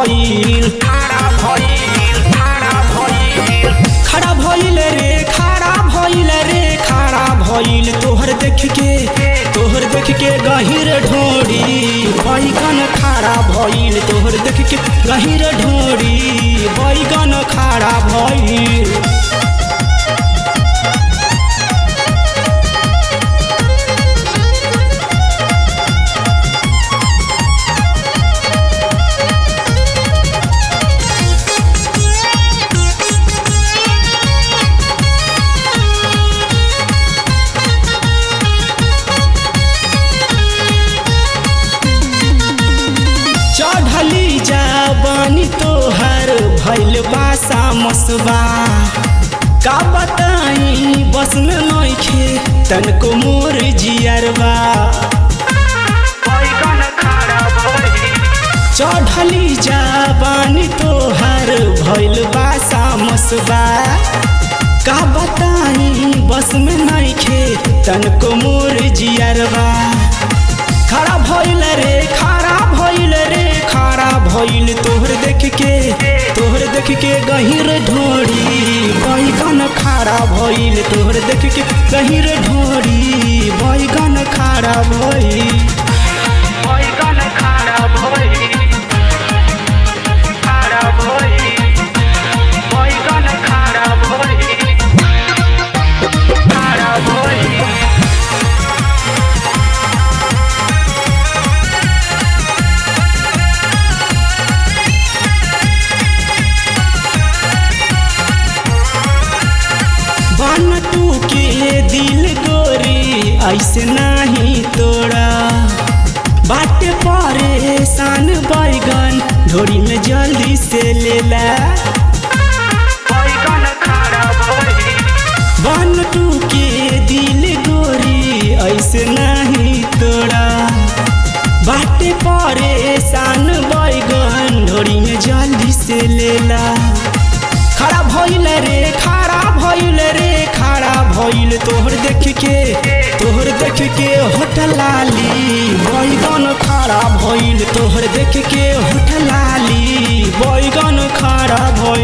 भइल खड़ा भइल रे खड़ा भइल रे खड़ा भइल तोहर देख के तोहर देख के गहिर ढोड़ी बैगन खड़ा भइल तोहर देख के गहिर ढोड़ी बैगन खड़ा भइल चढ़ली जाबानी तोहर भैल बासा मसबा का बताई बस में नइखे तनको मोर जियरबा चढ़ली जाबानी तोहर भैल बासा मसबा का बताई बस में नइखे तनको मोर जियरबा खड़ा भइल रे खड़ा भइल रे खड़ा भइल तोहर देख के तोहर देख के गहिर ढोरी बैगन खड़ा भइल तोहर देख के गहिर ढोरी बैगन खड़ा भइल बैगन खारा भई खारा भई बैगन खारा भई खारा भई बन तू के दिल गोरी ऐसे नहीं तोड़ा बाटे परेशान बैगन ढोरी में जल्दी से लेला बैगन खारा भई बन तू के दिल गोरी ऐसे नहीं तोड़ा बाटे परेशान बैगन ढोरी में जल्दी से लेला खड़ा भइल रे खड़ा भइल रे खड़ा भइल तोहर देख के तोहर देख के होटल लाली बैगन खड़ा भइल तोहर देख के होटल लाली बैगन खड़ा भइल